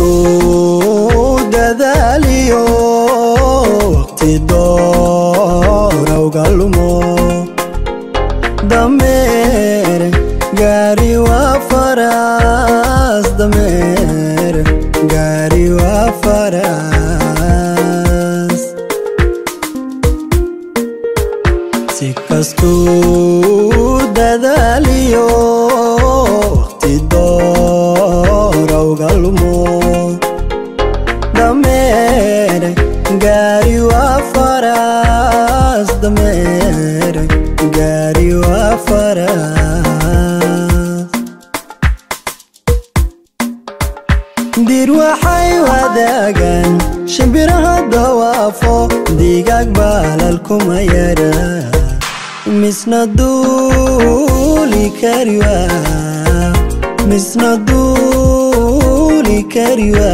dadaaliyo waqti doorowga lumo dameer gaari waa faras dameer gaari waa faras si kastuu dadaaliyo waqti doorowga lumo dameer gaari waa faras dameer gaari waa faras dir waxay wadaagaan shimbiraha dawaafo digaag baalalkuma yara misna duuli kariwa misna duuli kariwa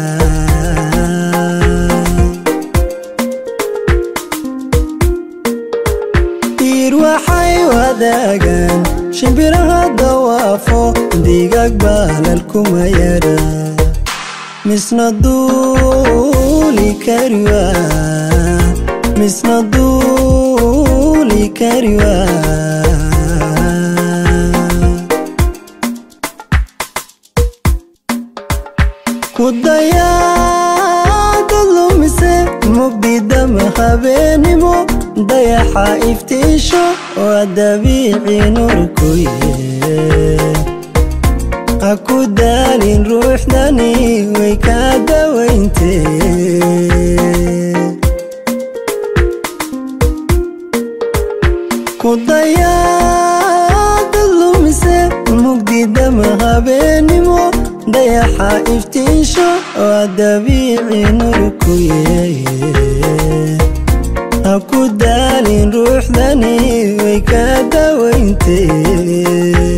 dir waxay wadaagaan shimbiraha dawaafo digaag baalalkuma yara misna duuli kariwa misna duuli kariwa kudayaada lumise mugdidama habeenimo dayaxa iftiisho waa dabiici nurkuye ha ku daalin ruuxdani way kaa dawayntee kudayaada lumise mugdidama habeenimo dayaxa iftiisho waa dabiici nurkuye ha ku daalin ruuxdani way kaa dawayntee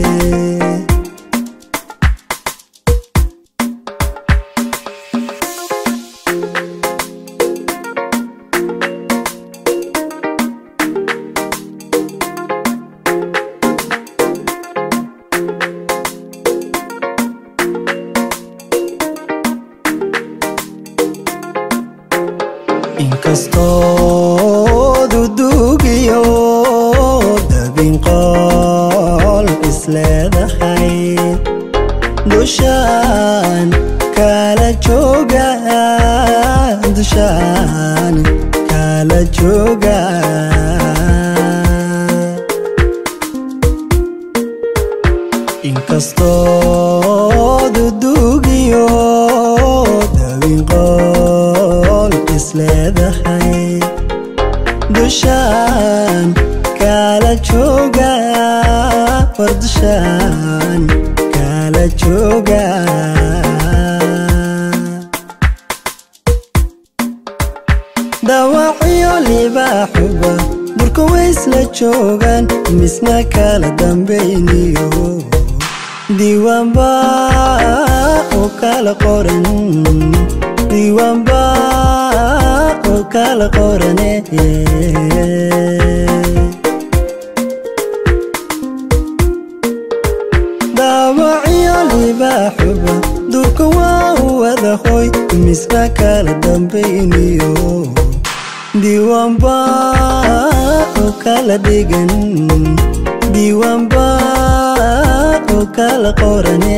inkastoo dudugiyo dabinqool isleedahay dushaan kala jooga dushaan kala jooga inkastoo dudugiyo dabinqool isleedahay dushaan kala jooga war dushaan kala jooga dawacyo libaaxuba durka waysla joogaan misna kala dambayniyo diiwaanba oo kala qoran diiwaanba oo kala qorane daawacyo libaaxuba durka waa u wada hoy misna kala dambayniyo diiwaanba oo kala dhigan diiwaanba oo kala qorane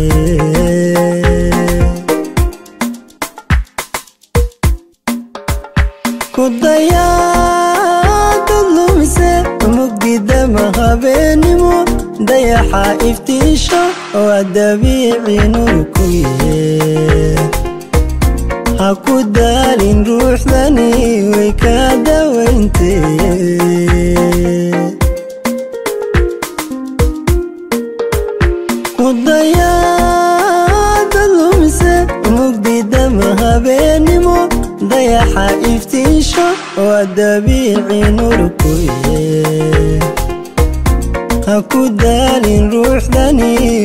kudayaada lumise mugdidama habeenimo dayaxa iftiisho waa dabiici nurkuye ha ku daalin ruuxdani way kaa dawayntee kudayaada lumise mugdidama habeenimo dayaxa iftiisho waa dabiici nurkuye ha ku daalin ruuxdani